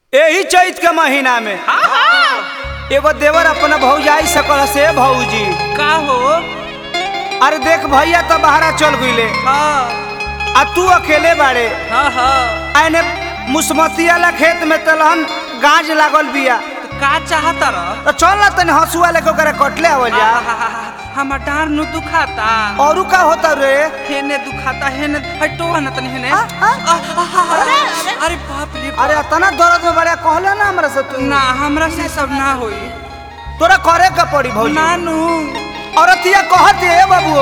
यही चैत के महीना में एगो देवर अपना भौजाई सकल से भौजी का हो अरे देख भैया तो बहरा चल गईले हाँ आ तू अकेले बाड़े हाँ हाँ आने मुसमतिया ला खेत में तलहन गाज लागल बिया तो का चाहता रह तो चल ना तनी हंसुआ लेके ओकरा कटले आवल जा हमर डार नु दुखाता औरू का होता रे हेने दुखाता हेने हटो ना तनी हेने आ, आ, आ, आ, आ, आ, अरे बाप रे बाप। अरे इतना दर्द में बड़ा कहले ना हमरा से तू ना हमरा से सब ना होई तोरा करे का पड़ी भौजी नानू औरतिया कहत है बाबू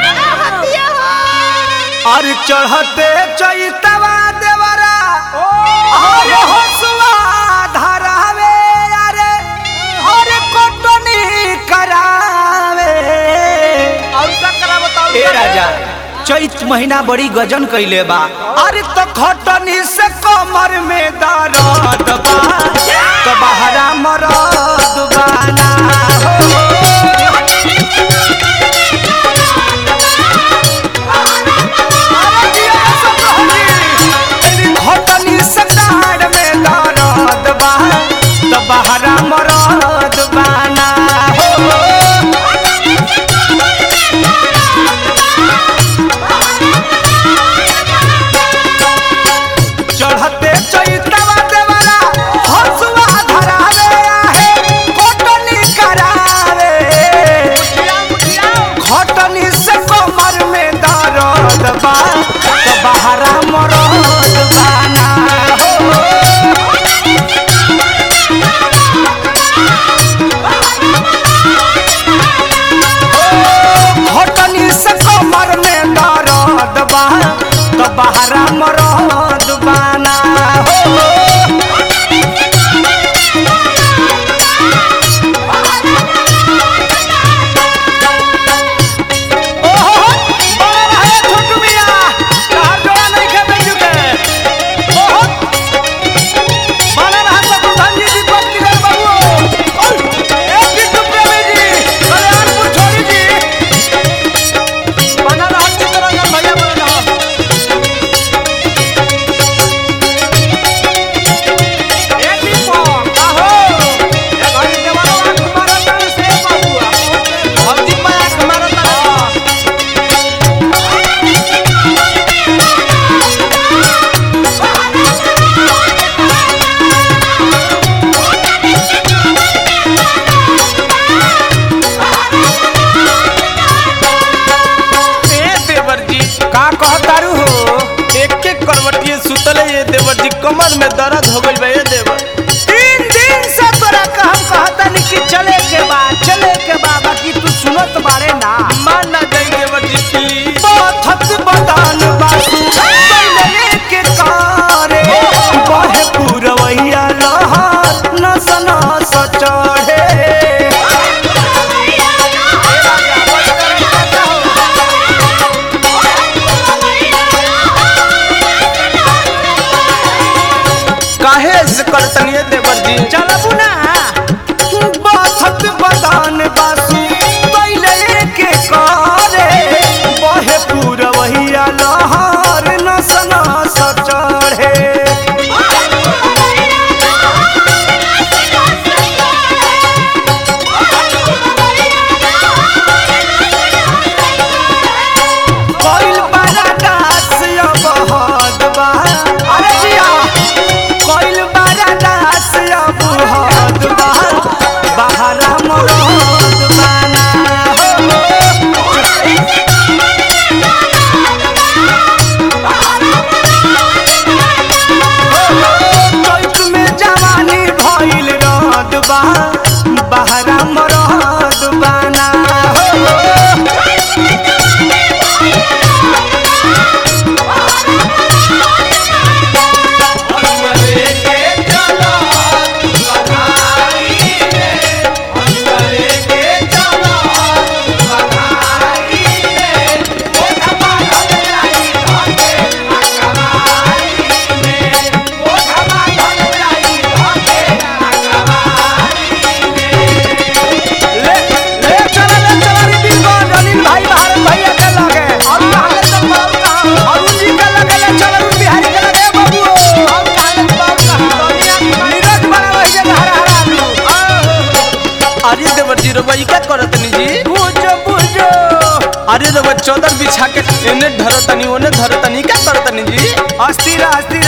अरे चढ़ते चैतवा देवरा अरे हसुआ धरावे अरे अरे कोटनी करावे और का करा बताओ ए राजा चैत महीना बड़ी गजन कैले बा अरे तो खटनी से कमर में दर्द बा तो बहरा मरद बाना हो घटनी सटार में दर्द बा तो बहरा मरद बाना हो चढ़ते चैतवा देवरा हंसुआ धरावे आहे घटनी करावे घटनी से कमर में दर्द बा तो बहरा मरद बाना हो घटनी से कमर में दर्द बा तो बहरा मरद बाना हो ओहो बड़ा रहे छोटू मिया तहार जोड़ा नहीं खे बेचू के ओहो बड़ा रहा शत्रुघ्न जी दीपक दिगर बाबू ओय ए बिट्टू प्रेमी जी कल्याणपुर छोड़ी जी बना रहा चित्तरंजन भैया बना रहा ए दीपक आहो ए घड़ी देवाला आंख मारता से बाबू भौजी पे आंख मारता ए देवर जी का कहतारू हो एक एक करवटिए सुतले ये देवर जी कमर में दर्द हो गइल बा ए देवर तीन दिन से तोरा का हम कहतानी कि चले के बा चले के बा बाकी तू सुनत बारे ना मान ना जाई देवर जी प्लीज पथत बदान बासु बैले के कारे बहे पुरवैया लहर नस नस चढ़े काहे से करतनिए देवर जी चलबू ना पथत बदान बासु बैले के कारे बहे पुरवैया लहर नस नस चढ़े कोइल बड़ा दास अब हद बा अरे जिया कोइल बड़ा दास अब हद बा बहरा मरद अरे देवर जी रउआ ई का करतनी जी बुझो बुझो अरे रउआ चौदर बिछा के एने धरतनी ओने धरतनी का करतनी जी अस्थिर अस्थिर